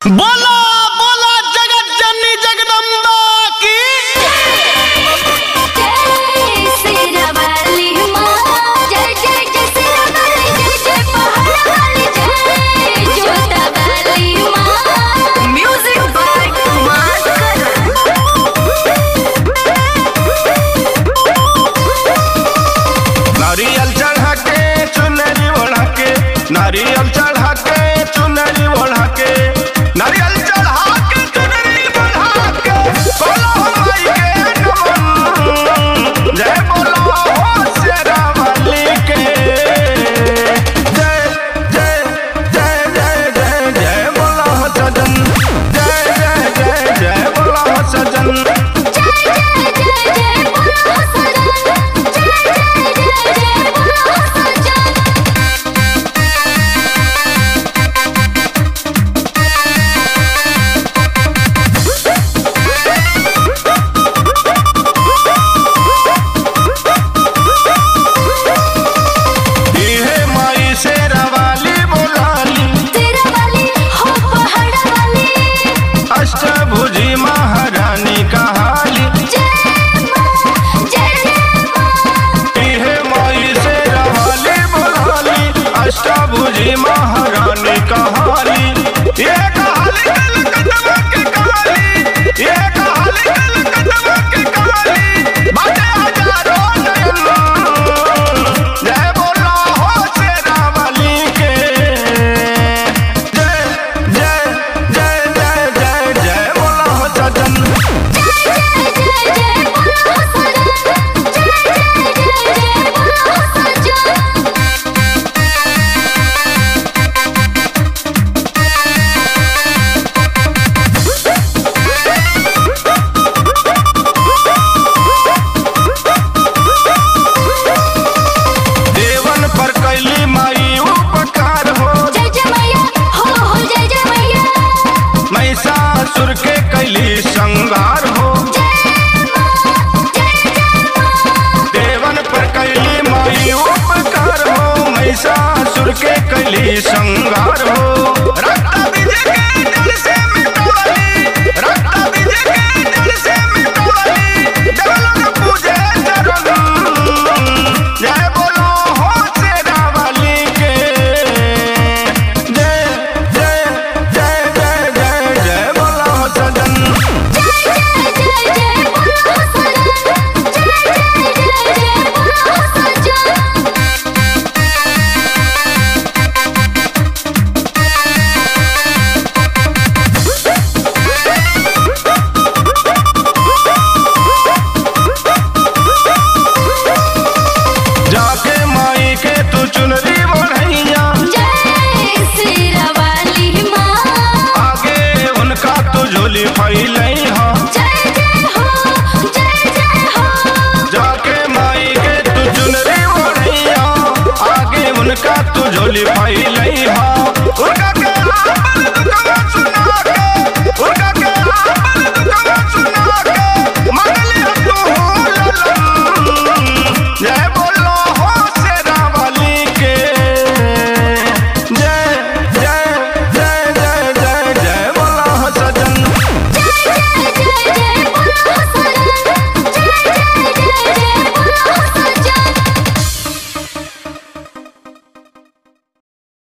बोला बोला जगत जननी जगदम्बा की जय सिरवाली माँ जय जय जय सिरवाली जय जय पहाड़वाली जय जोतावाली माँ म्यूजिक बाय कुमार करण नारियल चढ़ा के चुनरी ओढ़ा के नारियल चढ़ा के चुनरी ओढ़ा के नारियल चढ़ा के चुनरी ओढ़ा के बोलो माई के नमन जय बोलो हो शेरावाली के जय जय जय जय जय जय बोलो हो सजन जय जय जय जय बोलो हो सजन जय जय जय जय बोलो सजन जय जय जय जय बोलो सजन इहे माई शेरावाली बोलाली तेरा वाली हो पहाड़वाली अष्टभुजी महारानी कहाली जय माँ जय जय माँ इहे माई शेरावाली बोलाली अष्टभुजी महारानी कहाली ये कहाली कलकत्ता के कहाली ये कहाली कलकत्ता के कहाली बाटे हजारों नयन जय बोलो हो शेरावाली के जय जय जय जय जय जय बोलो हो सजन जय जय जय बोलो सजन जय जय जय जय बोलो सजन देवन पर कैली माई उपकार हो जय जय मैया हो हो जय जय मैया महिषासुर के कैली संगार हो जय माँ जय जय माँ देवन पर कैली माई उपकार हो महिषासुर के कैली संगार हो रक्त विजय